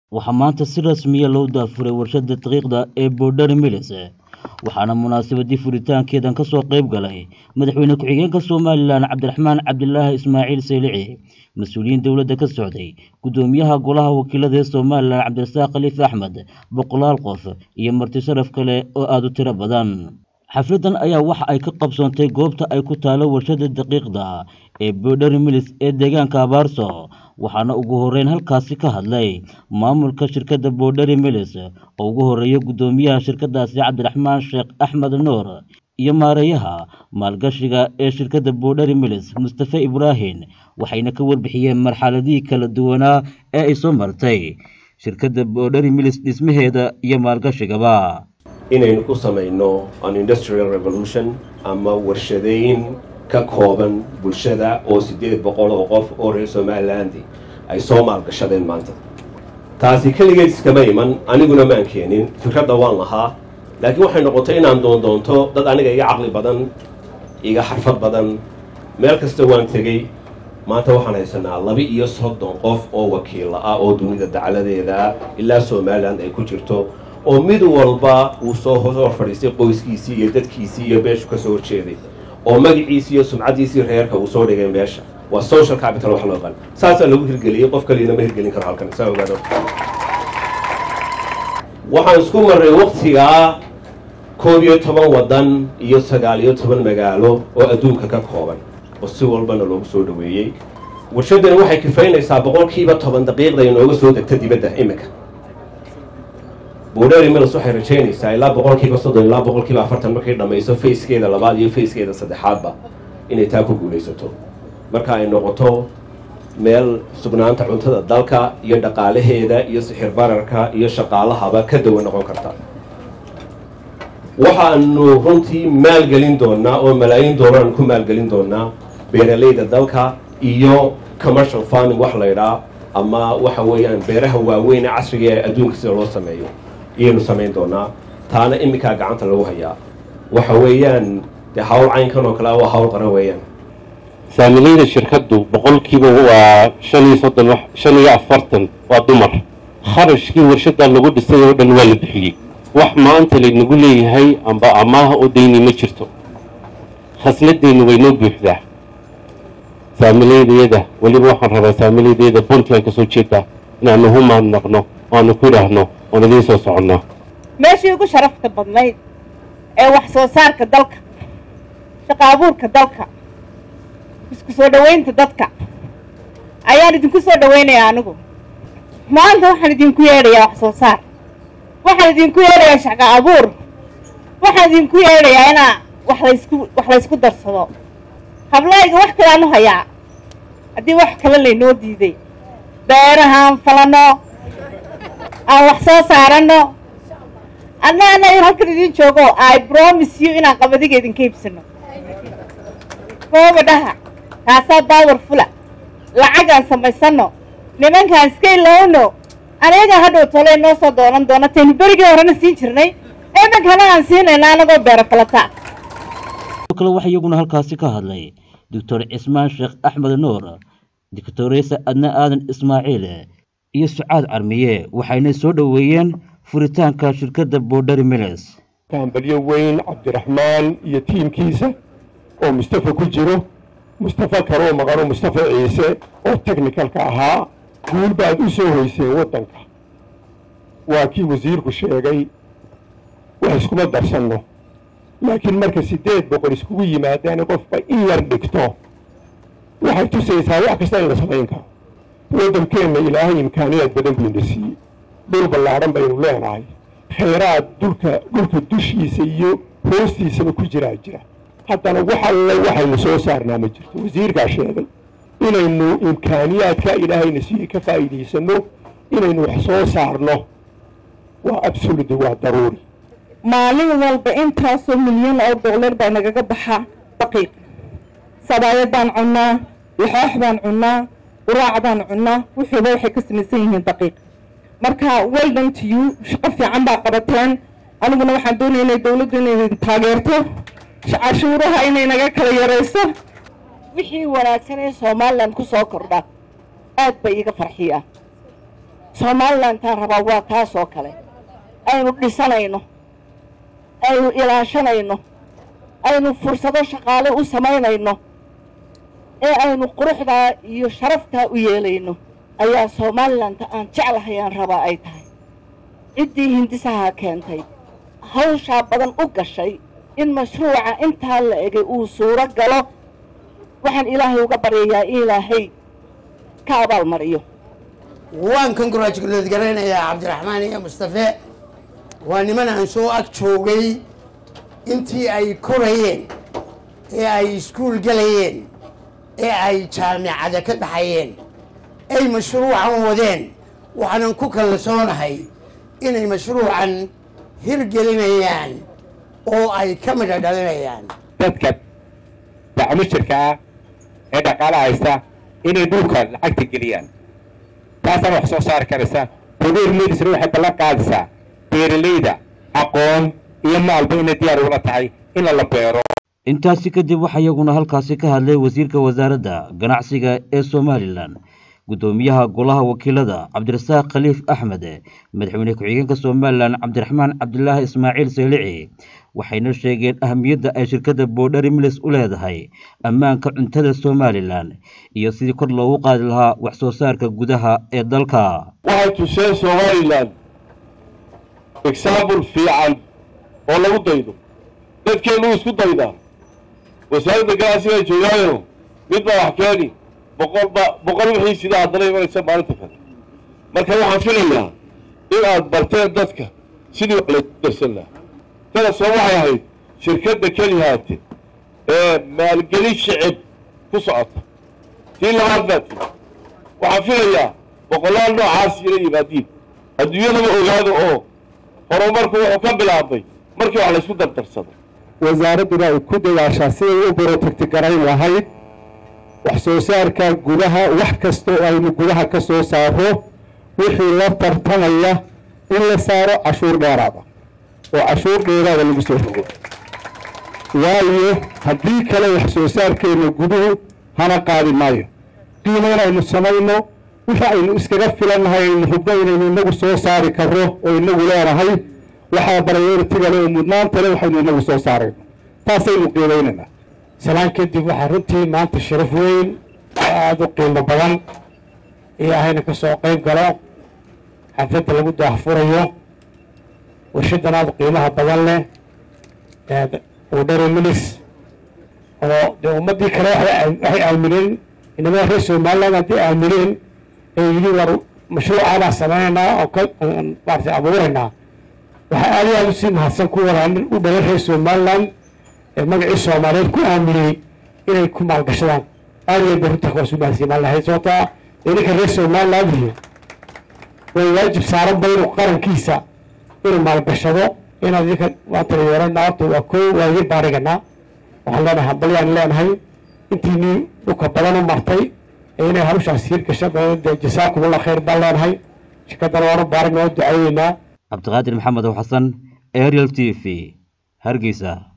waxaa maanta si rasmiya loo daafuray warshada daqiiqda ee boodhari milis waxaana munaasabadii furitaankeedan ka soo qayb galay madaxweyne ku-xigeenka somalilan cabdiraxmaan cabdilaahi ismaaciil saylici mas-uuliyiin dowladda ka socday guddoomiyaha golaha wakiilada ee somalilan cabdirasaaq khaliif axmed boqolaal qof iyo marti sharaf kale oo aada u tiro badan xafladan ayaa waxa ay ka qabsoontay goobta ay ku taalo warshada daqiiqda ee boodhari milis ee deegaanka abaarso waxaana ugu horeyn halkaasi ka hadlay maamulka shirkadda boodhari milis oo ugu horeeya guddoomiyaha shirkadaasi cabdiraxmaan sheekh axmed nuur iyo maareeyaha maalgashiga ee shirkadda boodhari milis mustafe ibraahim waxayna ka warbixiyeen marxaladihii kala duwanaa ee ay soo martay shirkadda boodhari milis dhismaheeda iyo maalgashigaba inaynu ku samayno an industrial revolution ama warshadeyn ka kooban bulshada oo siddeed boqol oo qof oo reer somaliland ay soo maalgashadeen maanta taasi keligeed iskama iman aniguna maan keenin fikradda waan lahaa laakiin waxay noqotay inaan doondoonto dad aniga iga caqli badan iga xarfad badan meel kasta waan tegey maanta waxaan haysanaa laba iyo soddon qof oo wakiilla ah oo dunida dacladeeda ilaa somaliland ay ku jirto oo mid walba uu soo hor fadhiistay qoyskiisii iyo dadkiisii iyo beeshu ka soo horjeeday oo magaciisii iyo sumcaddiisii reerka uu soo dhigay meesha waa social capital wax loo yaqaan saasaa lagu hirgeliyey qof kaliina ma hirgelin karo halkan saa ogaado waxaan isku marray waktigaa koob iyo toban waddan iyo sagaal iyo toban magaalo oo adduunka ka kooban oo si walbana loogu soo dhaweeyey warshaddani waxay kifaynaysaa boqolkiiba toban daqiiqda inooga soo degta dibadda iminka boodhari milis waxay rajaynaysaa ilaa boqolkiiba soddon ilaa boqolkiiba afartan markay dhammayso fayskeeda labaad iyo fayskeeda saddexaadba inay taa ku guulaysato marka ay noqoto meel sugnaanta cuntada dalka iyo dhaqaalaheeda iyo sixir bararka iyo shaqaalahaba ka dawa noqon karta waxaanu runtii maalgelin doonaa oo malaayiin doolaraan ku maalgelin doonaa beeralayda dalka iyo commercial farming wax laydhaa ama waxa weeyaan beeraha waaweyn ee casriga ee adduunka sida loo sameeyo iyaynu samayn doonaa taana iminkaa gacanta lagu hayaa waxa weeyaan dee hawl caynkan oo kale waa hawl qaran weeyaan saamilayda shirkaddu boqolkiiba waa shan iyo soddon shan iyo afartan waa dumar kharashkii warshadda lagu dhisay oo dhan waa la bixiyey wax maanta laynagu leeyahay amba amaaha oo dayni ma jirto khasladeennu way noo buuxdaa saamilaydayada weliba waxaan rabaa saamilaydayada puntland ka soo jeedaa inaanu humaadnaqno oanu ku idhaahno oon idiin soo soconno meeshii ugu sharafta badnayd ee wax soo saarka dalka shaqa abuurka dalka isku soo dhowaynta dadka ayaan idinku soo dhowaynayaa anigu maanta waxaan idinku yeedhayaa wax soo saar waxaan idinku yeedhayaa shaqa abuur waxaan idinku yeedhayaa inaa wax laysku wax laysku darsado hablayga wax kaleaan u hayaa haddii wax kale laynoo diiday beerahaan falano aan wax soo saaranno anna annaga halkan idiin joogo i promise you inaan qabadiga idinka iibsano koobadhaha kaasaa baawar fula lacagaan samaysano nimankaan iska ilowno aniyagaa hadhow tole noo soo doonan doona taynu berigii horena siin jirnay imankana aan siinayna anagoo beero falata kale waxa iyaguna halkaasi ka hadlay doctor cismaan sheekh axmed nuur doctoresa adna aadan ismaaciil iyo sucaad carmiye waxayna soo dhoweeyeen furitaanka shirkadda boodhari milis kaambalyo weyn cabdiraxmaan iyo tiimkiisa oo mustafa ku jiro mustafa karoo maqano mustafa ciise oo technicalka ahaa guul baad u soo hoyseen waddanka waa kii wasiirku sheegay wax iskuma darsanno laakiin marka siddeed boqol iskugu yimaadaan qofba in yar dhigto waxay tusaysaa wax kasta in la samayn karo waddankeenna ilaahay imkaaniyaad badan buu ina siiyey dhul ballaadhan baynu leenahay khayraad dhulka dhulka dushiisa iyo hoostiisaba ku jiraa jira haddana wax alle waxaynu soo saarnaa ma jirto wasiirkaa sheegay inaynu imkaaniyaadka ilaahayna siiyey ka faa'iidaysanno inaynu wax soo saarno waa absoluti waa daruuri maalin walba intaasoo milyan oo dollar baa nagaga baxaa daqiiq sabaayad baan cunnaa laxoox baan cunnaa quraac baan cunnaa wuxuuba waxay ka samaysan yihiin daqiiq marka weldan to you shaqo fiican baa qabateen aniguna waxaan doonaya inay dowladdu inay taageerto cashuuraha inay naga kala yarayso wixii wanaagsan ee somalilan ku soo kordha aad bay iiga farxiyaa somalilantaan rabaa waa taas oo kale aynu dhisanayno aynu ilaashanayno aynu fursado shaqaale u samaynayno ee aynu quruxdaa iyo sharaftaa u yeelayno ayaa somaalilanta aan jeclahay aan rabaa ay tahay ciddii hindisaha keentay hawshaa badan u gashay in mashruuca intaa la egay uu suuro galo waxaan ilaahay uga baryayaa in ilaahay ka abaalmariyo waan congratulate garaynayaa cabdiraxmaan iyo mustafe waa niman aan soo ag joogay intii ay korayeen ee ay iskuul gelayeen ee ay jaamicada ka baxayeen ay mashruucan wadeen waxaanan ku kalsoonahay inay mashruucan hirgelinayaan oo ay ka midha dhalinayaan dadka dacmushirka ah ee dhaqaala haysta inay dhulka lacagta geliyaan taasaan wax soo saari karaysa bodeer medisna waxay ballan qaadaysaa beeralayda aqoon iyo maalba inay diyaar ugula tahay in la beero intaasi kadib waxaa iyaguna halkaasi ka hadlay wasiirka wasaaradda ganacsiga ee somalilan guddoomiyaha golaha wakiilada cabdirasaaq khaliif axmed madaxweyne ku-xigeenka somalilan cabdiraxmaan cabdilaahi ismaaciil saylici waxayna sheegeen ahamiyadda ay shirkadda boodhari milis u leedahay ammaanka cuntada somalilan iyo sidii kor loogu qaadi lahaa wax soo saarka gudaha ee dalka waxay tuseen somalilan exaambul fiican oo lagu daydo dadkeennu isku daydaa wasaaradda ganacsiga joogaayo mid baa wax keeni boqolba boqol wixii sidaa haddana imanaysa maalinta kale marka waxaan filayaa in aad barteen dadka sidii wax laysu darsan lahaa tana soo waxay ahayd shirkadda kelihaate ee maalgelin shicib ku socota tii labaad baa tiri waxaan filayaa boqolaal noocaas ila yimaadiin adduunyadaba ogaado oo horumarku wuxuu ka bilaabmay markii wax laysku dardarsado wasaaradduna ay ku dadaashaa siday u borotagti garayn lahayd wax soo saarka gudaha wax kasta oo aynu gudaha ka soo saaro wixii la tartamaya in la saaro cashuur dheeraada oo cashuur dheeraada lagu soo rogo waayo haddii kale wax soo saarkeenna guduhu hana qaadi maayo qiimo inaynu samayno wixii aynu iskaga filannahay aynu hubno inaynu inagu soo saari karro oo inagu leenahay waxaa barayoritiga le oo mudnaanta le waxaynu inagu soo saarayno taasaynu qiimaynaynaa salaan kadib waxaa runtii maanta sharaf weyn oo aada u qiimo badan iyo ahayna ka soo qayb galo xafladda lagu daahfurayo warshadan aada qiimaha badan leh udhari milis oo dee ummaddii kale waxay aamineen inamada reer somaliland haddii aamineen ee yidhi war mashruucaabaa sameynaynaa oo ka maarata abuuraynaa waxaa aada iyo aada usii mahadsan ku wadaa nin u dhalay reer somaliland ee magacii soomaaliyeed ku aaminiyey inay ku maalgashadaan aada iyo aad runta kuwaas u mahadsiimaan lahayd sababtaa dee ninka reer somaliland iyo way waajib saaran ba inuu qarankiisa inuu maalgashado inaad idinka maanta yeeranaa horta waa koo waa idin baariganaa waxaan leenahay hambalyaan leenahay intiinii dhulka badan u martay ee inay hawshaas hirgasha dee jasaakumullah khayr baan leenahay shirkaddana waanu baarigna waa ducayneynaa cabdiqaadir maxamed oo xasan ariel t v hargeysa